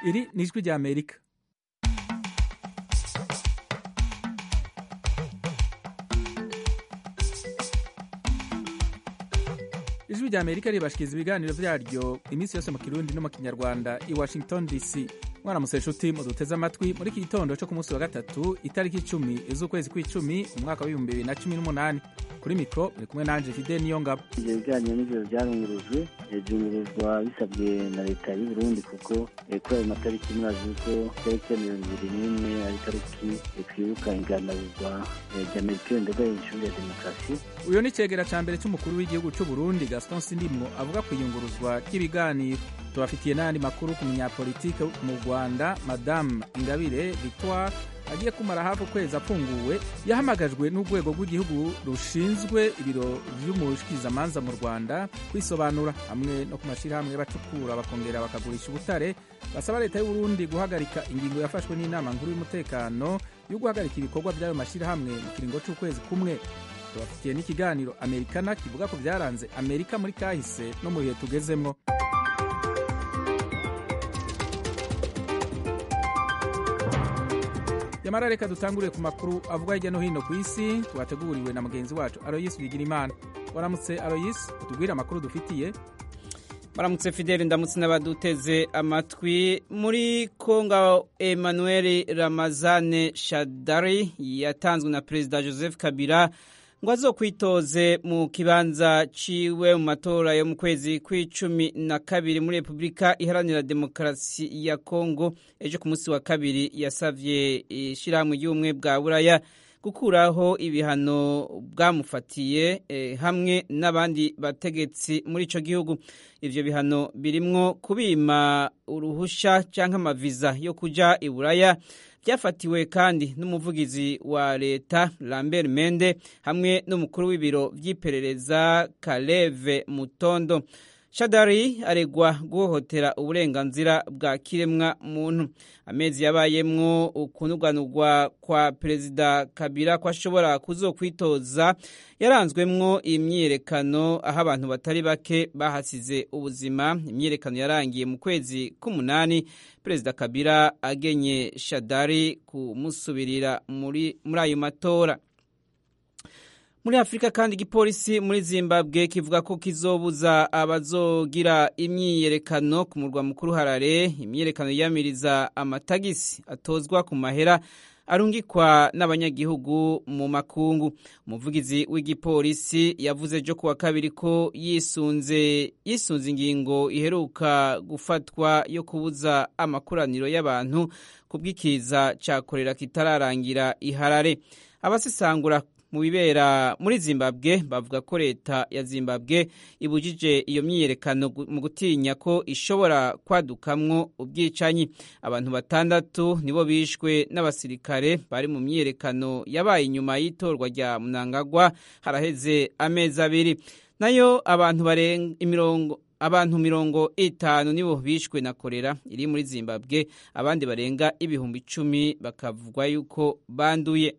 iri ni ijwi rya amerika ijwi rya amerika ribashikiriza ibiganiro vyaryo iminsi yose mu kirundi no mu kinyarwanda i washington dc mwaramutse nshuti muduteze amatwi muri iki gitondo co ku munsi wa gatatu itariki icumi z'ukwezi kw'icumi umwaka w'ibihumbi bibiri na cumi n'umunani kuri mikro muri kumwe nanje fide niyo ngabo ivyo biganiro nivyo vyarungurujwe vyungurizwa bisabwe na leta y'u Burundi kuko kuri ayo matariki murazi ko tariki ya mirongo ibiri n'imwe ari tariki twibuka inganabuzwa rya merikire ndadaye ishuri ya demokarasi uyo ni cegera ca mbere c'umukuru w'igihugu c'u burundi gaston sindimwo avuga ku iyunguruzwa ry'ibiganiro tubafitiye n'ayandi makuru ku munyapolitike mu rwanda madamu ingabire victoire agiye kumara hafi ukwezi apfunguwe yahamagajwe n'urwego rw'igihugu rushinzwe ibiro vy'umushikirizamanza mu rwanda kwisobanura hamwe no ku mashirahamwe bacukura bakongera bakagurisha ubutare basaba leta y'uburundi guhagarika ingingo yafashwe n'inama nkuru y'umutekano yo guhagarika ibikorwa vy'ayo mashirahamwe mu kiringo c'ukwezi kumwe tubafitiye n'ikiganiro amerikana kivuga ko vyaranze amerika muri kahise no mu bihe tugezemwo yamara reka dutangurire ku makuru avuga hirya no hino ku isi twateguriwe na mugenzi wacu aroyisi bigira imana waramutse aroyisi utubwire amakuru dufitiye baramutse fideli ndamutse n'abaduteze amatwi muri kongo emmanuel ramazane shadari yatanzwe na perezida joseph kabila ngo azokwitoze mu kibanza ciwe mu matora yo mu kwezi kw'icumi na kabiri muri repubulika iharanira demokarasi ya kongo ejo ku munsi wa kabiri yasavye ishirahamwe ry'ubumwe bwa buraya gukuraho ibihano bwamufatiye eh, hamwe n'abandi bategetsi muri ico gihugu ivyo bihano birimwo kubima uruhusha canke amaviza yo kuja i buraya byafatiwe kandi n'umuvugizi wa leta Lambert Mende hamwe n'umukuru w'ibiro vy'iperereza Kaleve Mutondo Shadari aregwa guhohotera uburenganzira bwa kiremwa muntu amezi yabayemwo ukunuganurwa kwa perezida Kabila ko ashobora kuzokwitoza yaranzwemwo imyiyerekano aho abantu batari bake bahasize ubuzima imyiyerekano yarangiye mu kwezi k'umunani perezida Kabila agenye Shadari kumusubirira muri muri ayo matora muri afurika kandi igipolisi muri zimbabwe kivuga ko kizobuza abazogira imyiyerekano ku murwa mukuru harare imyiyerekano yiyamiriza amatagisi atozwa ku mahera arungikwa n'abanyagihugu mu makungu umuvugizi w'igipolisi yavuze ejo kuwa kabiri ko yisunze yisunze ingingo iheruka gufatwa yo kubuza amakoraniro y'abantu ku bw'ikiza cya korera kitararangira iharare abasesangura mu bibera muri zimbabwe bavuga ko leta ya zimbabwe ibujije iyo myiyerekano mu gutinya ko ishobora kwadukamwo ubwicanyi abantu batandatu nibo bishwe n'abasirikare bari mu myiyerekano yabaye inyuma y'itorwa rya munangagwa haraheze amezi abiri nayo abantu barenga imirongo abantu mirongo itanu nibo bishwe na korera iri muri zimbabwe abandi barenga ibihumbi icumi bakavugwa yuko banduye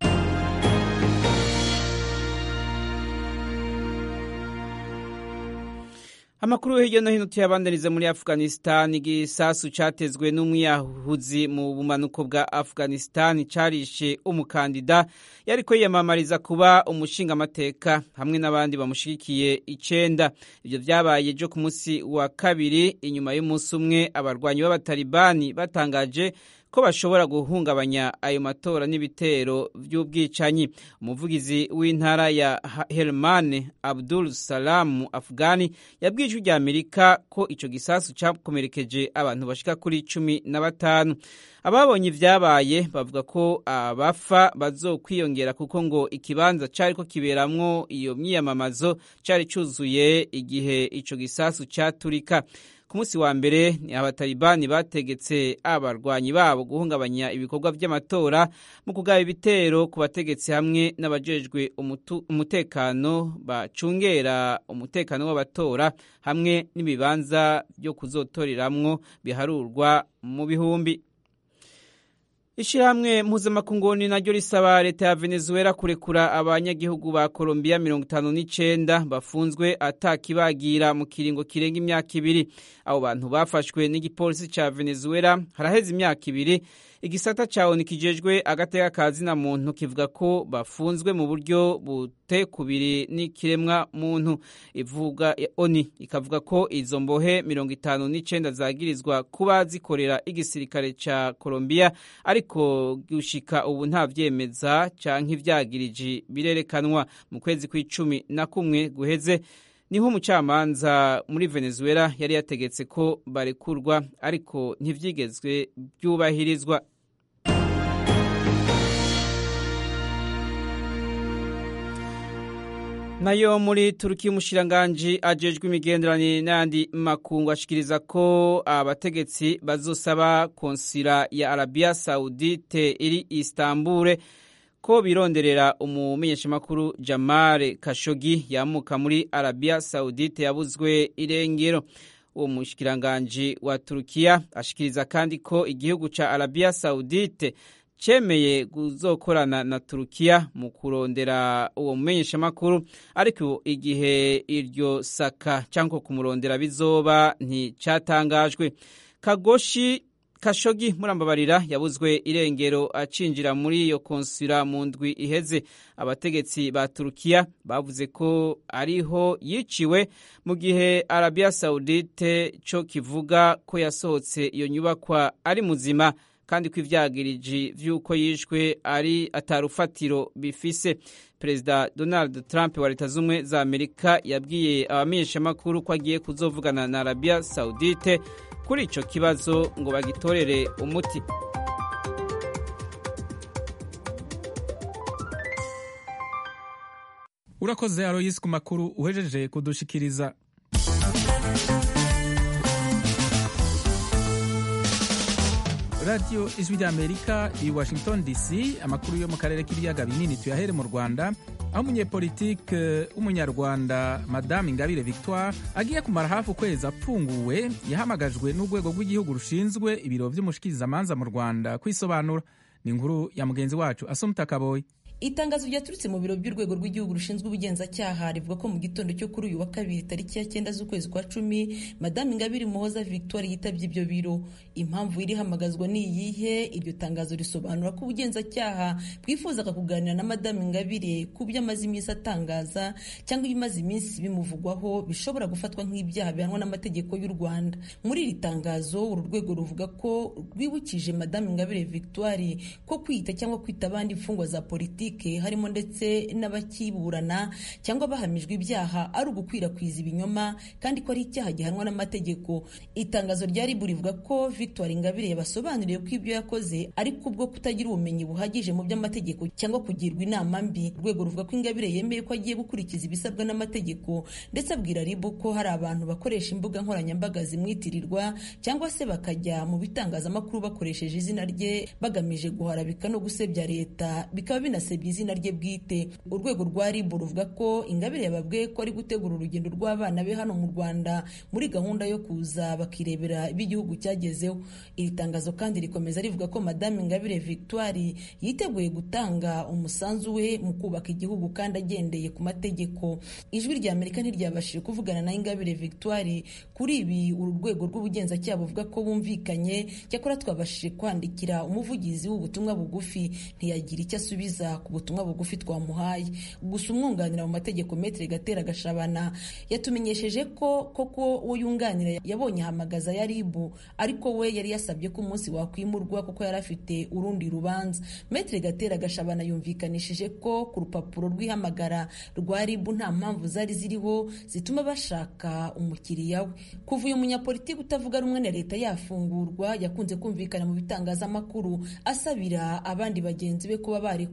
amakuru hirya no hino tuyabandaniza muri afghanistan igisasu catezwe n'umwiyahuzi mu bumanuko bwa afghanistan carishe umukandida yariko yiyamamariza kuba umushingamateka hamwe n'abandi bamushigikiye icenda ivyo vyabaye ejo ku munsi wa kabiri inyuma y'umunsi umwe abarwanyi b'abatalibani batangaje ko bashobora guhungabanya ayo matora n'ibitero by'ubwicanyi umuvugizi w'intara ya Helmane Abdul Salam Afghani yabwiye ijwi rya Amerika ko ico gisasu cakomerekeje abantu bashika kuri cumi na batanu ababonye ivyabaye bavuga ko abafa bazokwiyongera kuko ngo ikibanza cariko kiberamwo iyo myiyamamazo cari cuzuye igihe ico gisasu caturika ku munsi wa mbere ni abatalibani bategetse abarwanyi babo guhungabanya ibikorwa by'amatora mu kugaba ibitero ku bategetsi hamwe n'abajejwe umutekano bacungera umutekano w'abatora hamwe n'ibibanza byo kuzotoreramwo biharurwa mu bihumbi Ishirahamwe mpuzamakunguni naryo risaba leta ya Venezuela kurekura abanyagihugu ba Colombia mirongo itanu n'icenda bafunzwe atakibagira mu kiringo kirenga imyaka ibiri. Abo bantu bafashwe n'igipolisi ca Venezuela haraheze imyaka ibiri. Igisata ca ONU kijejwe agateka ka zina muntu kivuga ko bafunzwe mu buryo butekubiri n'ikiremwa muntu. Ivuga ONU ikavuga ko izo mbohe mirongo itanu n'icenda zagirizwa kuba zikorera igisirikare ca Colombia ariko gushika ubu nta vyemeza canke ivyagiriji birerekanwa mu kwezi kw'icumi na kumwe guheze niho umucamanza muri Venezuela yari yategetse ko barekurwa ariko ntivyigezwe byubahirizwa nayo muri Turukiya umushiranganji ajejwe imigenderanire n'ayandi makungu ashikiriza ko abategetsi bazosaba konsila ya Arabia Saudite iri Istanbul ko bironderera umumenyeshamakuru Jamal Khashoggi yamuka muri Arabia Saudite yabuzwe irengero uwo mushikiranganji wa Turukiya ashikiriza kandi ko igihugu ca Arabia Saudite cemeye kuzokorana na Turukiya mu kurondera uwo mumenyeshamakuru ariko igihe iryo saka cyangwa kumurondera bizoba nticatangajwe Kagoshi Kashogi murambabarira yabuzwe irengero acinjira muri iyo konsula mu ndwi iheze abategetsi ba Turukiya bavuze ko ariho yiciwe mu gihe Arabia Saudite co kivuga ko yasohotse iyo nyubakwa ari muzima kandi ko ivyagiriji vy'uko yishwe ari atarufatiro bifise perezida donald trump wa leta z'ubumwe za amerika yabwiye abamenyeshamakuru ko agiye kuzovugana na arabia saudite kuri ico kibazo ngo bagitorere umuti urakoze aroyisi ku makuru uhejeje kudushikiriza radiyo ijwi ry'amerika i washington dc amakuru yo mu karere k'ibiyaga binini tuyahere mu rwanda aho umunyepolitike w'umunyarwanda madame ingabire victoire agiye kumara hafi ukwezi apfunguwe yahamagajwe n'urwego rw'igihugu rushinzwe ibiro by'umushikirizamanza mu rwanda kwisobanura ni inkuru ya mugenzi wacu asumta kaboyi itangazo ryaturutse mu biro by'urwego rw'igihugu rushinzwe ubugenzacyaha rivuga ko mu gitondo cyo kuri uyu wa kabiri tariki ya cyenda z'ukwezi kwa cumi madamu ingabire muhoza victoire yitabye ibyo biro impamvu iri hamagazwa ni iyihe iryo tangazo risobanura ko ubugenzacyaha bwifuzaga kuganira na madamu ingabire ku byo amaze iminsi atangaza cyangwa ibimaze iminsi bimuvugwaho bishobora gufatwa nk'ibyaha bihanwa n'amategeko y'u rwanda muri iri tangazo uru rwego ruvuga ko rwibukije madamu ingabire victoire ko kwita cyangwa kwita abandi imfungwa za politiki harimo ndetse n'abakiburana cyangwa bahamijwe ibyaha ari ugukwirakwiza ibinyoma kandi ko ari icyaha gihanwa n'amategeko itangazo rya ribu rivuga ko victoire ingabire yabasobanuriye ko ibyo yakoze ariko ubwo kutagira ubumenyi buhagije mu by'amategeko cyangwa kugirwa inama mbi urwego ruvuga ko ingabire yemeye ko agiye gukurikiza ibisabwa n'amategeko ndetse abwira ribu ko hari abantu bakoresha imbuga nkoranyambaga zimwitirirwa cyangwa se bakajya mu bitangazamakuru bakoresheje izina rye bagamije guharabika no gusebya leta bikaba binasebya izina rye bwite urwego rwa rib ruvuga ko ingabire yababwiye ko ari gutegura urugendo rw'abana be hano mu rwanda muri gahunda yo kuza bakirebera ibyo igihugu cyagezeho iri tangazo kandi rikomeza rivuga ko madame ingabire victoire yiteguye gutanga umusanzu we mu kubaka igihugu kandi agendeye ku mategeko ijwi rya amerika ntiryabashije kuvugana na ingabire victoire kuri ibi uru rwego rw'ubugenzacyaha buvuga ko bumvikanye cyakora twabashije kwandikira umuvugizi w'ubutumwa bugufi ntiyagira icyo asubiza ku butumwa bugufi twamuhaye gusa umwunganira mu mategeko metere gatera gashabana yatumenyesheje ko koko uwo yunganira yabonye ahamagaza ya ribu ariko we yari yasabye ko umunsi wakwimurwa kuko yari afite urundi rubanza metere gatera gashabana yumvikanishije ko ku rupapuro rw'ihamagara rwa ribu nta mpamvu zari ziriho zituma bashaka umukiriya we kuva uyu munyapolitiki utavuga rumwe na leta yafungurwa yakunze kumvikana mu bitangazamakuru asabira abandi bagenzi be kuba barekurwa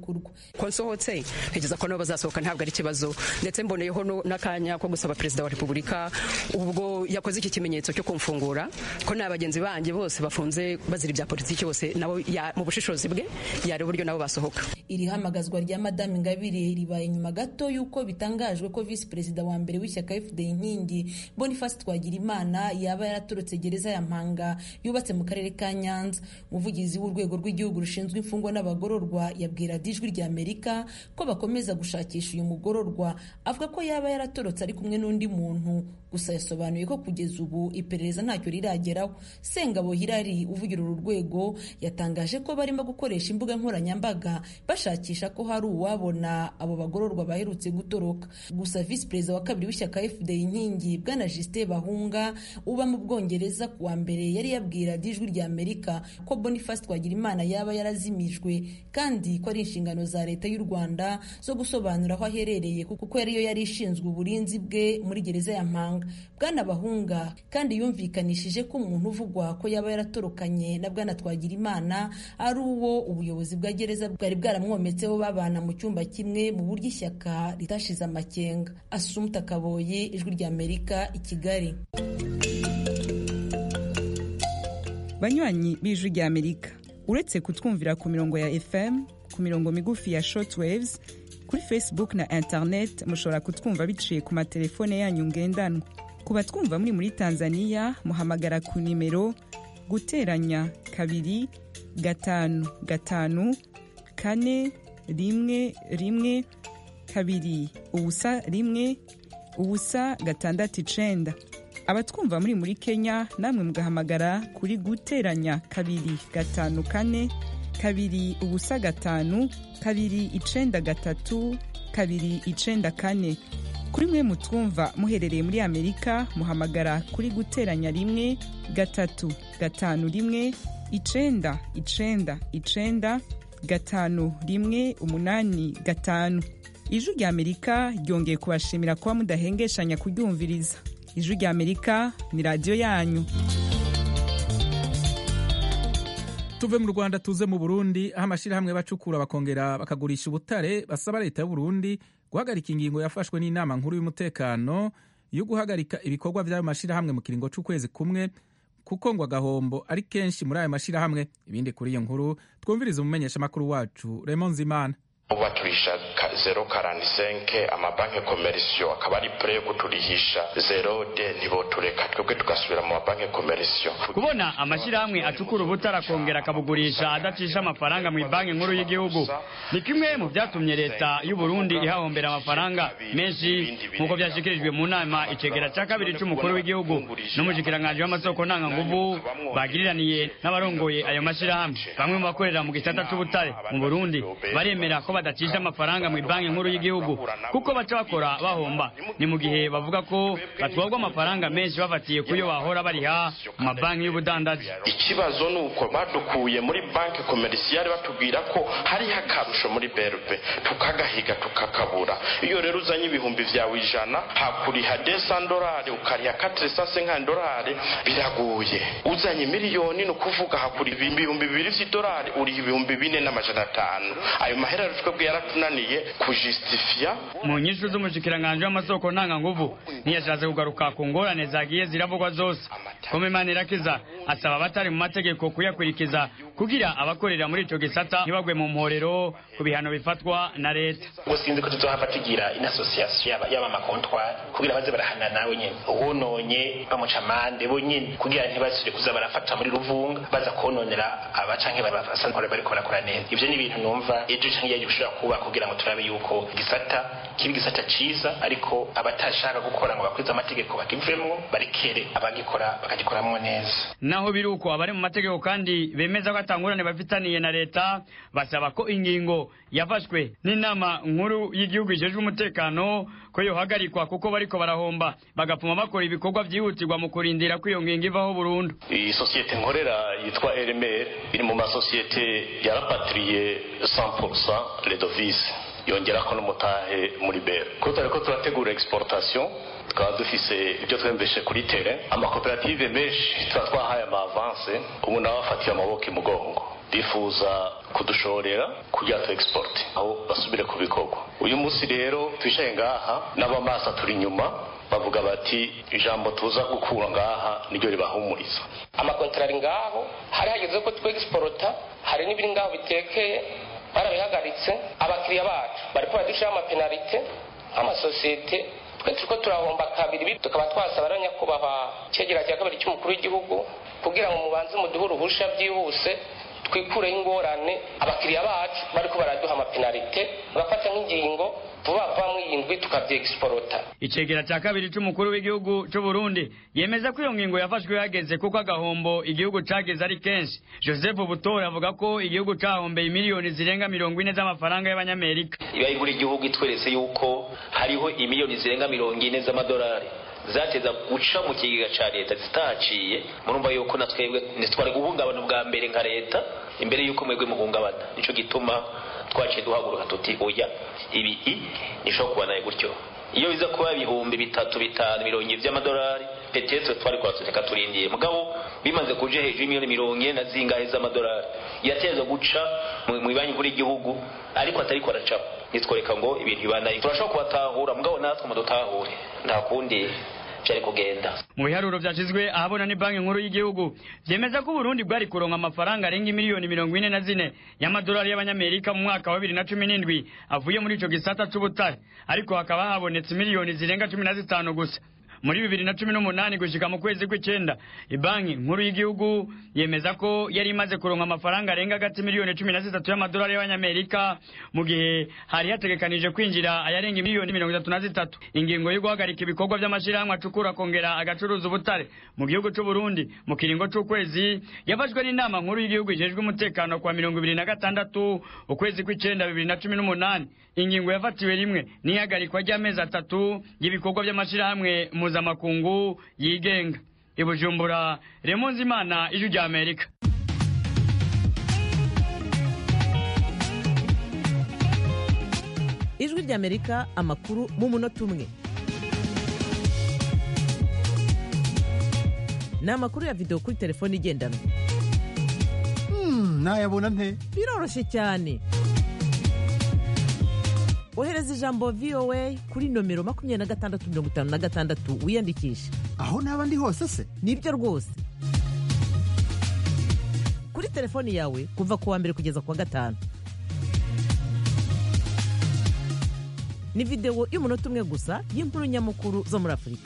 ko nsohotse ntegereza ko nabo bazasohoka ntabwo ari ikibazo ndetse mboneyeho n'akanya ko gusaba perezida wa repubulika ubwo yakoze iki kimenyetso cyo kumfungura ko nta bagenzi banjye bose bafunze bazira ibya politiki bose nabo mu bushishozi bwe yari uburyo nabo basohoka iri hamagazwa rya madamu ingabire ribaye nyuma gato y'uko bitangajwe ko visi perezida wa mbere w'ishyaka fda inkingi boniface twagirimana yaba yaraturutse gereza ya mpanga yubatse mu karere ka nyanza umuvugizi w'urwego rw'igihugu rushinzwe imfungwa n'abagororwa yabwira ijwi rya amerika ko bakomeza gushakisha uyu mugororwa avuga ko yaba yaratorotse ari kumwe n'undi muntu gusa yasobanuye ko kugeza ubu iperereza ntacyo rirageraho sengabo hirari uvugira uru rwego yatangaje ko barimo gukoresha imbuga nkoranyambaga bashakisha ko hari uwabona abo bagororwa baherutse gutoroka gusa visi perezida wa kabiri w'ishyaka fda inkingi bwana justin bahunga uba mu bwongereza ku wa mbere yari yabwira ijwi rya amerika ko boniface twagirimana yaba yarazimijwe kandi ko ari inshingano za leta y'u rwanda zo gusobanura aho aherereye kuko yariyo yari ishinzwe uburinzi bwe muri gereza ya mpanga bwana bahunga kandi yumvikanishije ko umuntu uvugwa ko yaba yaratorokanye na bwana twagirimana ari uwo ubuyobozi bwa gereza bwari bwaramwometseho babana mu cyumba kimwe mu buryo ishyaka ritashize amakenga asumta kaboye ijwi rya amerika i kigali banywanyi b'ijwi rya amerika uretse kutwumvira ku mirongo ya fm ku mirongo migufi ya shortwaves kuri facebook na internet mushobora kutwumva biciye ku matelefone yanyu ngendanwa ku batwumva muri muri tanzania muhamagara ku nimero guteranya kabiri gatanu gatanu kane rimwe rimwe kabiri ubusa rimwe ubusa gatandatu icenda abatwumva muri muri kenya namwe mugahamagara kuri guteranya kabiri gatanu kane kabiri ubusa gatanu kabiri icenda gatatu kabiri icenda kane kuri mwe mutwumva muherereye muri amerika muhamagara kuri guteranya rimwe gatatu gatanu rimwe icenda icenda icenda gatanu rimwe umunani gatanu ijwi rya amerika ryongeye kubashimira kuba mudahengeshanya kuryumviriza ijwi rya amerika ni radiyo yanyu tuve mu rwanda tuze mu burundi aho amashyirahamwe bacukura bakongera bakagurisha ubutare basaba leta y'uburundi guhagarika ingingo yafashwe n'inama nkuru y'umutekano yo guhagarika ibikorwa by'ayo mashyirahamwe mu kiringo cy'ukwezi kumwe kuko ngo agahombo ari kenshi muri ayo mashyirahamwe ibindi kuri iyo nkuru twumviriza umumenyeshamakuru wacu Raymond Zimana baturisha zero karani senke amabanki komerisiyo akaba ari pure yo kuturihisha zero de ntibotureka twebwe tugasubira mu mabanki komerisiyo kubona amashyirahamwe acukura ubutara akongera akabugurisha adacisha amafaranga mu banki nkuru y'igihugu ni kimwe mu byatumye leta y'u Burundi ihahombera amafaranga menshi nk'uko byashyikirijwe mu nama icegera cya kabiri cy'umukuru w'igihugu n'umushikiranganji w'amasoko ntanganguvu bagiriraniye n'abarongoye ayo mashyirahamwe bamwe mu bakorera mu gisata cy'ubutare mu Burundi baremera ko badacisha amafaranga mu banki nkuru y'igihugu kuko baca bakora bahomba ni mu gihe bavuga ko batwagwa amafaranga menshi bafatiye kuyo bahora bariha mu mabanki y'ubudandaji ikibazo ni uko badukuye muri banki komerisiyari batubwira ko hariho akarusho muri berbe tukagahiga tukakabura iyo rero uzanye ibihumbi byawe ijana hakuriha desandorari ukariha katirisase nk'andorari biraguye uzanye miliyoni ni ukuvuga hakuriha ibihumbi bibiri by'idolari uriha ibihumbi bine n'amajana atanu ayo mahera twebwe yaratunaniye kujisitifiya mu nyishu z'umushikiranganji w'amasoko ntanganguvu ntiyashatse kugaruka ku ngorane zagiye ziravugwa zose komemani irakiza asaba abatari mu mategeko kuyakurikiza kugira abakorera muri ico gisata ntibagwe mu mporero ku bihano bifatwa na leta ubwo sinzi ko tuzohava tugira inasosiyasiyo yaba amakontwari kugira baze barahana nawe nyene uwononye bamuca amande bo nyene kugira ntibasubire kuza barafata muri ruvunga baza kononera aba canke basanzwe bariko barakora neza ivyo ni ibintu numva ejo canke yaje gushobora kuba kugira ngo turabe yuko igisata kiba igisata ciza ariko abatashaka gukora ngo bakwize amategeko bakivemwo barekere abagikora bakagikoramwo neza naho biri uko abari mu mategeko kandi bemeza ko atangurane bafitaniye na leta basaba ko ingingo yafashwe n'inama nkuru y'igihugu ijejwe umutekano ko yohagarikwa kuko bariko barahomba bagapfuma bakora ibikorwa vyihutirwa mu kurindira ko iyo ngingo ivaho burundu iyi sosiyete nkorera yitwa rmr iri mu masosiyete yarapatiriye 100% redovise yongerako n'umutahe muri bera ko turiko turategura exportation tukaba dufise ibyo twemveshe kuri tere amakoperative menshi tuba twahaye ama avance ubu nawe afatiye amaboko imugongo bifuza kudushorera kugira tu export aho basubire ku bikorwa uyu munsi rero twicaye ngaha n'abamasa turi inyuma bavuga bati ijambo tuza gukura ngaha niryo ribahumuriza amakontara ari ngaho hari hageze ko twegisporota hari n'ibiri ngaho bitekeye barabihagaritse abakiriya bacu bariko badushyiraho amapenalite nk'amasosiyete twe turiko turahomba kabiri tukaba twasaba rero nyakubahwa icegera cya kabiri cy'umukuru w'igihugu kugira ngo mubanze muduhe uruhusha byihuse twikureho ingorane abakiriya bacu bariko baraduha amapenalite bagafata nk'ingingo vuba vuba mw'iyindwi tukavyegisporota icegera cya kabiri c'umukuru w'igihugu c'u Burundi yemeza ko iyo ngingo yafashwe yageze kuko agahombo igihugu cageze ari kenshi Joseph Butora avuga ko igihugu cahombeye miliyoni zirenga mirongo ine z'amafaranga y'abanyamerika iba igura igihugu itweretse yuko hariho imiliyoni zirenga mirongo ine z'amadolari zateza guca mu kigega ca leta zitahaciye murumva yuko na twebwe ntitwari guhungabana bwa mbere nka leta imbere yuko mwebwe muhungabana nico gituma twaciye duhaguruka tuti oya ibi nishobora kubanaye gutyo iyo biza kuba ibihumbi bitatu bitanu mirongo ibiri by'amadolari petetre twari kwatureka turindiye mugabo bimaze kuja hejuru y'imiliyoni mirongo ine na zingahe z'amadolari yateza guca mu banki nkuru y'igihugu ariko atariko aracaho nitworeka ngo ibintu bibanaye turashobora kubatahura mugabo natwe mudutahure nta kundi vyari kugenda mu biharuro vyashizwe ahabona ni banki nkuru y'igihugu vyemeza ko Burundi bwari kuronka amafaranga arenga miliyoni mirongo ine na zine y'amadolari y'abanyamerika mu mwaka wa bibiri na cumi n'indwi avuye muri ico gisata c'ubutare ariko hakaba habonetse miliyoni zirenga cumi na zitanu gusa muri bibiri na cumi n'umunani gushika mu kwezi kw'icenda ibanki nkuru y'igihugu yemeza ko yari imaze kuronka amafaranga arenga hagati miliyoni cumi na zitatu y'amadolari y'abanyamerika mu gihe hari hategekanije kwinjira ayarenga miliyoni mirongo itatu na zitatu ingingo yo guhagarika ibikorwa vy'amashirahamwe acukura akongera agacuruza ubutare mu gihugu c'u Burundi mu kiringo c'ukwezi yafashwe n'inama nkuru y'igihugu ijejwe umutekano kwa mirongo ibiri na gatandatu ukwezi kw'icenda bibiri na cumi n'umunani ingingo yafatiwe rimwe n'ihagarikwa ry'amezi atatu y'ibikorwa vy'amashirahamwe mpuzamakungu yigenga i bujumbura remonzi imana ijwi rya amerika ijwi rya amerika amakuru mu munota umwe ni amakuru ya videwo kuri telefone igendanwa nayabona nte biroroshye cyane ohereza ijambo voa kuri nomero makumyabiri na gatandatu mirongo itanu na gatandatu wiyandikishe aho naba ndi hose se nibyo rwose kuri telefoni yawe kuva ku wa mbere kugeza ku wa gatanu ni videwo y'umunota umwe gusa y'inkuru nyamukuru zo muri afurika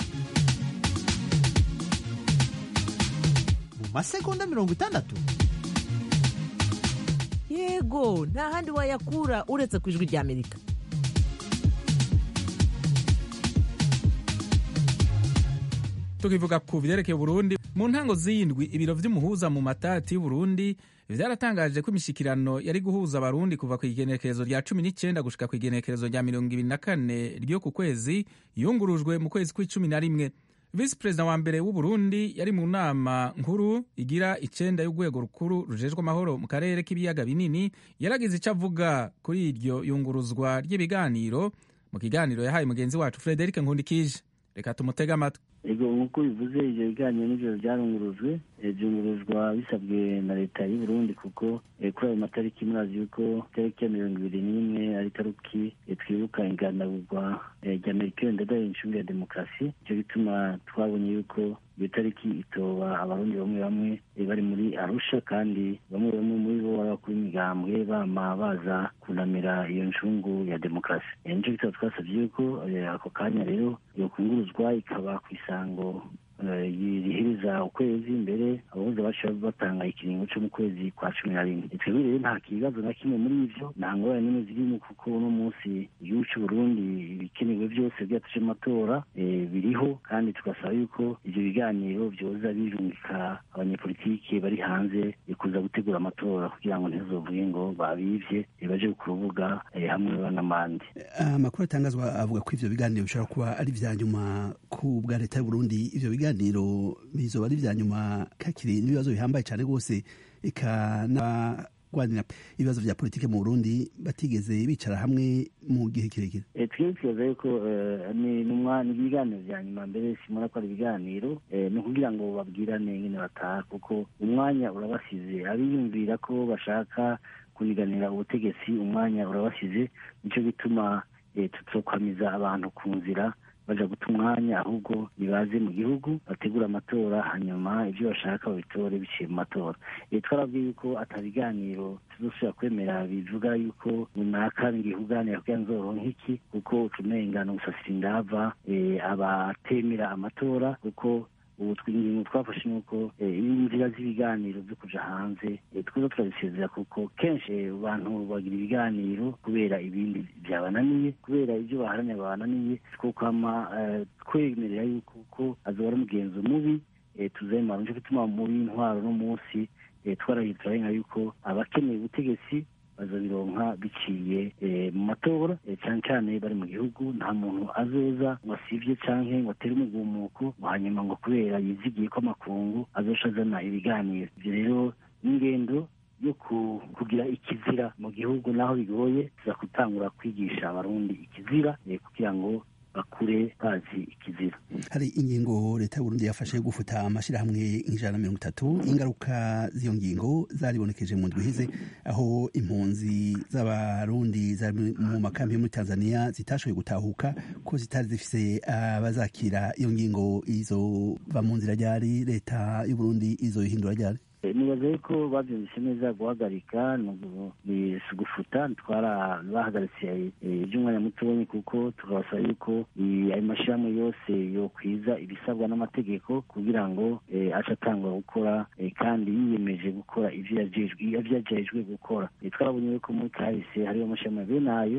mu masegonda mirongo itandatu yego nta handi wayakura uretse ku ijwi rya amerika tukivuga ku vyerekeye Burundi mu ntango z'indwi ibiro vy'umuhuza mu matati y'Uburundi vyaratangaje ko imishikirano yari guhuza abarundi kuva ku igenekerezo rya cumi n'icenda gushika ku igenekerezo rya mirongo ibiri na kane ryo ku kwezi yungurujwe mu kwezi kw'icumi na rimwe visi perezida wa mbere w'uburundi yari mu nama nkuru igira icenda y'urwego rukuru rujejwe amahoro mu karere k'ibiyaga binini yaragize ico avuga kuri iryo yunguruzwa ry'ibiganiro mu kiganiro yahaye mugenzi wacu frederic nkundikije reka tumutege amatwi ego nk'uko bivuze ibyo biganiro n'ijoro byarungurujwe byunguruzwa bisabwe na leta y'u Burundi kuko kuri ayo matariki murazi yuko itariki ya mirongo ibiri n'imwe ari tariki twibuka inganagurwa rya merikeli ndadaye incungu ya demokarasi nicyo gituma twabonye yuko iyo tariki itoba abarundi bamwe bamwe bari muri arusha kandi bamwe bamwe muri bo baba kuri migambwe bama baza kunamira iyo ncungu ya demokarasi nicyo gituma twasabye yuko ako kanya rero yokunguruzwa ikaba ku isango rihiriza ukwezi mbere abahuza bacu batanga ikiringo cyo mu kwezi kwa cumi na rimwe twebwe rero nta kibazo na kimwe muri ivyo nta ngorane n'imwe zirimo kuko uno munsi igihugu c'u Burundi ibikenewe byose byatuje amatora biriho kandi tugasaba yuko ivyo biganiro vyoza birungika abanyepolitike bari hanze kuza gutegura amatora kugira ngo ntizovuge ngo babivye baje ku rubuga hamwe banamande amakuru atangazwa avuga ko ivyo biganiro bishobora kuba ari vya nyuma ku bwa leta y'u Burundi ivyo biganiro bizoba ari vya nyuma kakiri n'ibibazo bihambaye cyane rwose eka kurwanira ibibazo vya politike mu burundi batigeze bicara hamwe mu gihe kirekire twebwe twibaza yuko ni ibiganiro vya nyuma mbere simona ko ari ibiganiro ni ukugira ngo babwirane nyene bataha kuko umwanya urabasize abiyumvira ko bashaka kuniganira ubutegetsi umwanya urabasize nico gituma tuzokwamiza abantu ku nzira baja guta umwanya ahubwo nibaze mu gihugu bategura amatora hanyuma ibyo bashaka babitore biciye mu matora twarabwiye yuko atabiganiro tuzosubira kwemera bivuga yuko runaka ngiye kuganira kugira nzoronka iki kuko ucumenga no gusasira indava abatemera amatora kuko ubu ingingo twafashe nuko inzira z'ibiganiro byo kuja hanze twiza turabisezera kuko kenshi abantu bagira ibiganiro kubera ibindi byabananiye kubera ibyo baharanira babananiye twokama twemerera yuko ko azoba ari umugenzo mubi tuzemara nico gituma muri intwaro no munsi twarahitura nka yuko abakeneye ubutegetsi bazobironka biciye mu matora cyane cyane bari mu gihugu nta muntu azoza ngo asivye canke ngo atere umugumuko hanyuma ngo kubera yizigiye ko amakungu azoca azana ibiganiro ivyo rero n'ingendo yo kugira ikizira mu gihugu naho bigoye tuza gutangura kwigisha abarundi ikizira kugira ngo bakure bazi ikizira hari ingingo leta y'uburundi yafashe yo gufuta amashyirahamwe nk'ijana na mirongo itatu ingaruka z'iyo ngingo zaribonekeje mu ndwi iheze aho impunzi z'abarundi zari mu makambi yo muri tanzania zitashoboye gutahuka ko zitari zifise abazakira iyo ngingo izova mu nzira ryari leta y'uburundi izoyihindura ryari nibaza yuko babyumvise neza guhagarika ni gufuta twara bahagaritse iby'umwanya mutoya kuko tukabasaba yuko ayo mashyirahamwe yose yokwiza ibisabwa n'amategeko kugira ngo ace atangwa gukora kandi yiyemeje gukora ibyo yajejwe gukora twarabonye yuko muri kahise hariho amashyirahamwe bene ayo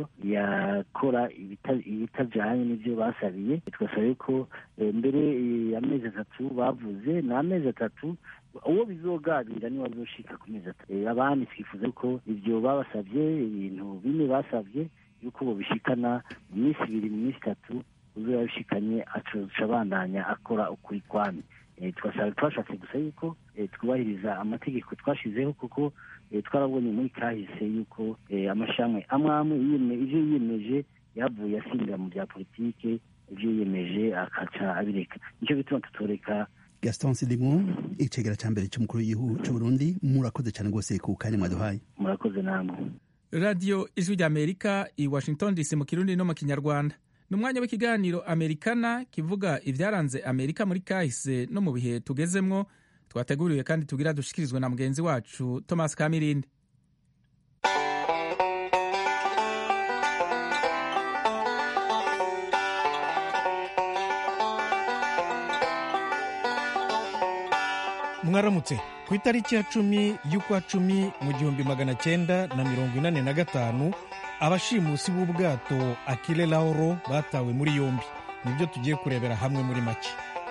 yakora ibitajyanye n'ibyo basabiye tugasaba yuko mbere amezi atatu bavuze ni amezi atatu uwo bizoganira niwe azoshika ku mezi atatu abandi twifuza ko ibyo babasabye ibintu bine basabye yuko bobishikana mu minsi ibiri mu minsi itatu uzoba yabishikanye aca abandanya akora ukuri kwami twashatse gusa yuko twubahiriza amategeko twashizeho kuko twarabonye muri kahise yuko amashami amwe amwe ivyo yiyemeje yavuye asinzira mu bya politike ivyo yiyemeje akaca abireka nicyo bituma tutoreka gaston sidimu icegera ca mbere c'umukuru w'igihugu c'uburundi murakoze cane rwose ku kanya mwaduhaye murakoze namwe radiyo ijwi ry'amerika i washington dc mu kirundi no mu kinyarwanda ni umwanya w'ikiganiro amerikana kivuga ibyaranze amerika muri kahise no mu bihe tugezemwo twateguriwe kandi tugira dushikirizwe na mugenzi wacu thomas kamirindi mwaramutse ku itariki ya cumi y'ukwa cumi mu gihumbi magana cyenda na mirongo inani na gatanu abashimusi b'ubwato akile lauro batawe muri yombi nibyo tugiye kurebera hamwe muri make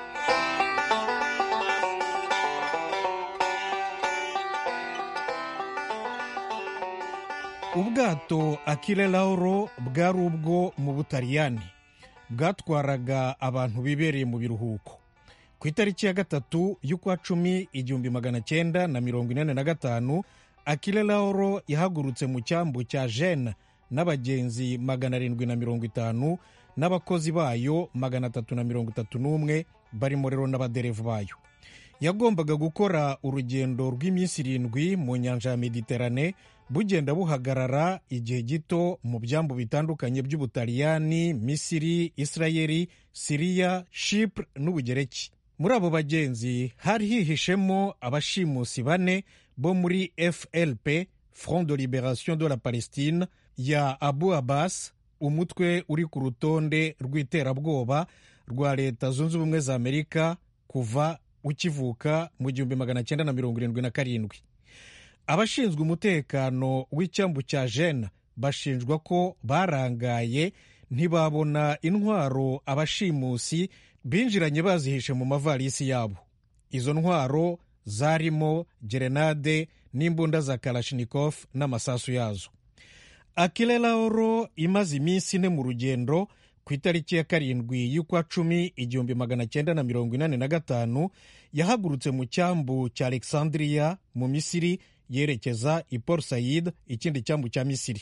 ubwato akile lauro bwari ubwo mu butaliyani bwatwaraga abantu bibereye mu biruhuko ku itariki ya gatatu y'ukwa cumi igihumbi magana cyenda na mirongo inani na gatanu akile lauro yahagurutse mu cyambu cya jene n'abagenzi magana arindwi na mirongo itanu n'abakozi bayo magana atatu na mirongo itatu n'umwe barimo rero n'abaderevu bayo yagombaga gukora urugendo rw'iminsi irindwi mu nyanja ya mediterane bugenda buhagarara igihe gito mu byambu bitandukanye by'ubutaliyani misiri isirayeli siriya shipure n'ubugereki muri abo bagenzi hari hihishemo abashimusi bane bo muri flp front de liberation de la palestine ya abu abbas umutwe uri ku rutonde rw'iterabwoba rwa leta zunze ubumwe za amerika kuva ukivuka mu gihumbi magana cyenda na mirongo irindwi na karindwi abashinzwe umutekano w'icyambu cya jene bashinjwa ko barangaye ntibabona intwaro abashimusi binjiranye bazihishe mu mavarisi yabo izo ntwaro zarimo gerenade n'imbunda za karashinikov n'amasasu yazo akile lauro imaze iminsi ine mu rugendo ku itariki ya karindwi y'ukwa cumi igihumbi magana cyenda na mirongo inani na gatanu yahagurutse mu cyambu cya alexandria mu misiri yerekeza i port said ikindi cyambu cya misiri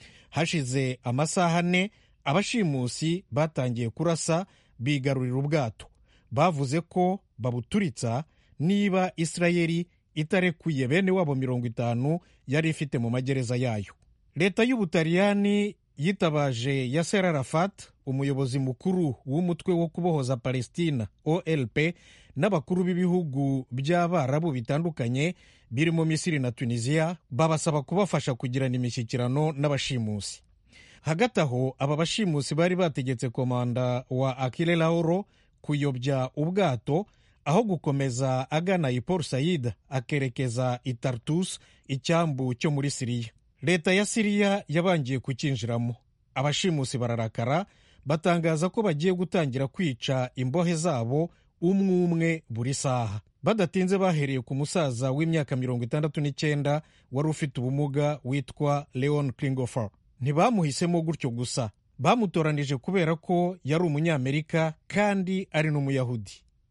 hashize amasaha ane abashimusi batangiye kurasa bigarurira ubwato bavuze ko babuturitsa niba isirayeli itarekuye bene wabo mirongo itanu yari ifite mu magereza yayo leta y'ubutaliyani yitabaje yaser arafat umuyobozi mukuru w'umutwe wo kubohoza palestina olp n'abakuru b'ibihugu by'abarabu bitandukanye birimo misiri na tunisiya babasaba kubafasha kugirana imishyikirano n'abashimusi hagati aho aba bashimusi bari bategetse komanda wa akile lauro kuyobya ubwato aho gukomeza agana i port said akerekeza i tartus icyambu cyo muri siriya leta ya siriya yabangiye kucyinjiramo abashimusi bararakara batangaza ko bagiye gutangira kwica imbohe zabo umwe umwe buri saha badatinze bahereye ku musaza w'imyaka mirongo itandatu n'icyenda wari ufite ubumuga witwa leon klingofer ntibamuhisemo gutyo gusa bamutoranije kubera ko yari umunyamerika kandi ari n'umuyahudi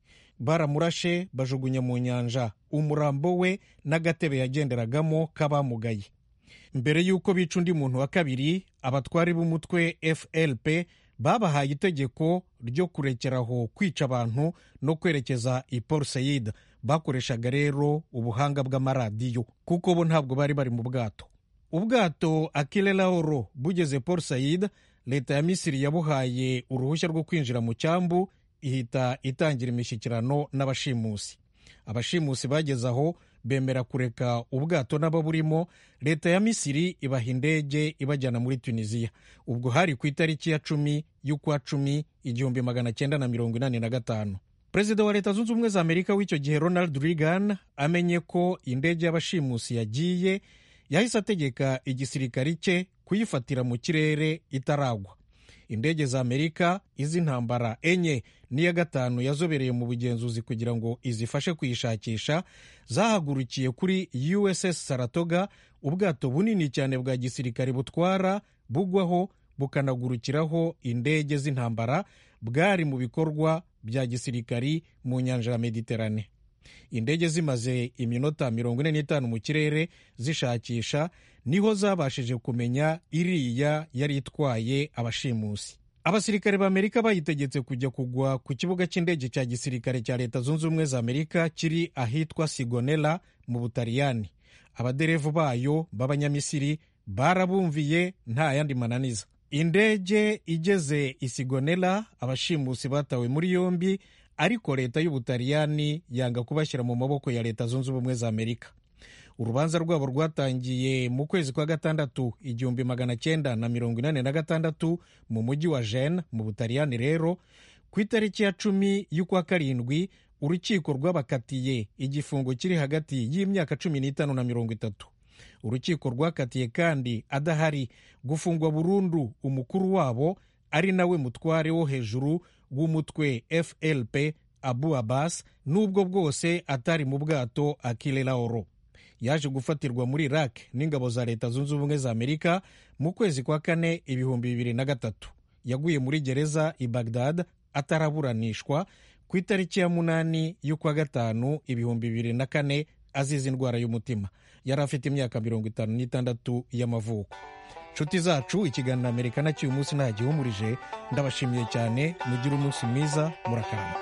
baramurashe bajugunya mu nyanja umurambo we n'agatebe yagenderagamo k'abamugaye mbere y'uko bica undi muntu wa kabiri abatwari b'umutwe flp babahaye itegeko ryo kurekeraho kwica abantu no kwerekeza i port said bakoreshaga rero ubuhanga bw'amaradiyo kuko bo ntabwo bari bari mu bwato ubwato akile laoro bugeze port said leta ya misiri yabuhaye uruhushya rwo kwinjira mu cyambu ihita itangira imishyikirano n'abashimusi abashimusi bageze aho bemera kureka ubwato n'ababurimo leta ya misiri ibaha indege ibajyana muri tunisiya ubwo hari ku itariki ya cumi y'ukwa cumi igihumbi magana cyenda na mirongo inani na gatanu perezida wa leta zunze ubumwe za amerika w'icyo gihe ronald reagan amenye ko indege y'abashimusi yagiye yahise ategeka igisirikari cye kuyifatira mu kirere itaragwa indege za amerika iz'intambara enye n'iya gatanu yazobereye mu bugenzuzi kugira ngo izifashe kuyishakisha zahagurukiye kuri uss saratoga ubwato bunini cyane bwa gisirikare butwara bugwaho bukanagurukiraho indege z'intambara bwari mu bikorwa bya gisirikari mu nyanja ya mediterane indege zimaze iminota mirongo ine n'itanu mu kirere zishakisha niho zabashije kumenya iriya yari itwaye abashimusi abasirikare b'amerika bayitegetse kujya kugwa ku kibuga cy'indege cya gisirikare cya leta zunze ubumwe za amerika kiri ahitwa sigonela mu butaliyani abaderevu bayo b'abanyamisiri barabumviye nta yandi mananiza indege igeze isigonela abashimusi batawe muri yombi ariko leta y'ubutaliyani yanga kubashyira mu maboko ya leta zunze ubumwe za amerika urubanza rwabo rwatangiye mu kwezi kwa gatandatu igihumbi magana cyenda na mirongo inani na gatandatu mu mujyi wa jene mu butaliyani rero ku itariki ya cumi y'ukwa karindwi urukiko rwabakatiye igifungo kiri hagati y'imyaka cumi n'itanu na mirongo itatu urukiko rwakatiye kandi adahari gufungwa burundu umukuru wabo ari nawe mutware wo hejuru w'umutwe flp abu abbas n'ubwo bwose atari mu bwato akile laoro yaje gufatirwa muri iraq n'ingabo za leta zunze ubumwe za amerika mu kwezi kwa kane ibihumbi bibiri na gatatu yaguye muri gereza i bagdad ataraburanishwa ku itariki ya munani y'ukwa gatanu ibihumbi bibiri na kane azize indwara y'umutima yari afite imyaka mirongo itanu n'itandatu y'amavuko nshuti zacu ikiganiro amerika na cy'uyu munsi nta gihumurije ndabashimiye cyane mugire umunsi mwiza murakarama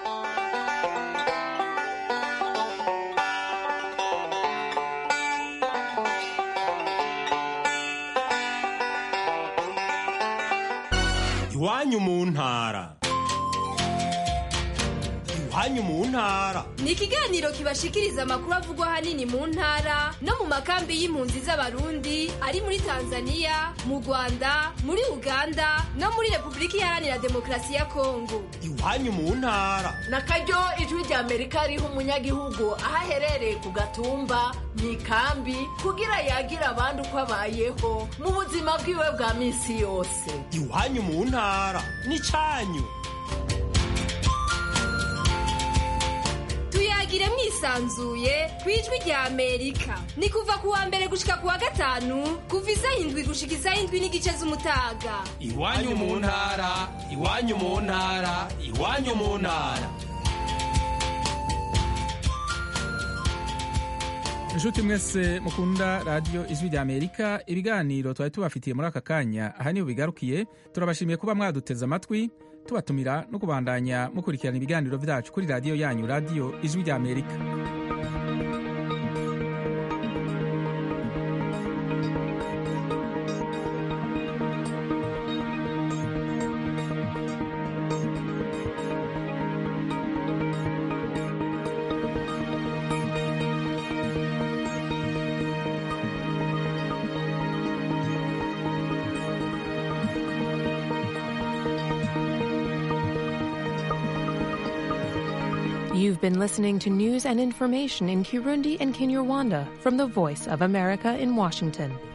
iwanyu mu ntara iwanyu mu ntara ni ikiganiro kibashikiriza amakuru avugwa ahanini mu ntara no mu makambi y'impunzi z'abarundi ari muri tanzania mu rwanda muri uganda no muri repubulika iharanira demokarasi ya kongo iwanyu mu ntara na karyo ijwi rya amerika riha umunyagihugu aho aherereye ku gatumba mu ikambi kugira yagire abandi uko abayeho mu buzima bwiwe bwa minsi yose iwanyu mu ntara ni cyanyu tuyagire mwisanzuye ku ijwi rya amerika ni kuva ku wa mbere gushika ku wa gatanu kuva isaha indwi gushika isaha indwi n'igice z'umutaga iwanyu mu ntara iwanyu mu ntara iwanyu mu ntara inshuti mwese mukunda radiyo ijwi rya amerika ibiganiro twari tubafitiye muri aka kanya aha niho bigarukiye turabashimiye kuba mwaduteze amatwi tubatumira no kubandanya mukurikirana ibiganiro byacu kuri radiyo yanyu radiyo ijwi rya amerika You've been listening to news and information in Kirundi and Kinyarwanda from the Voice of America in Washington.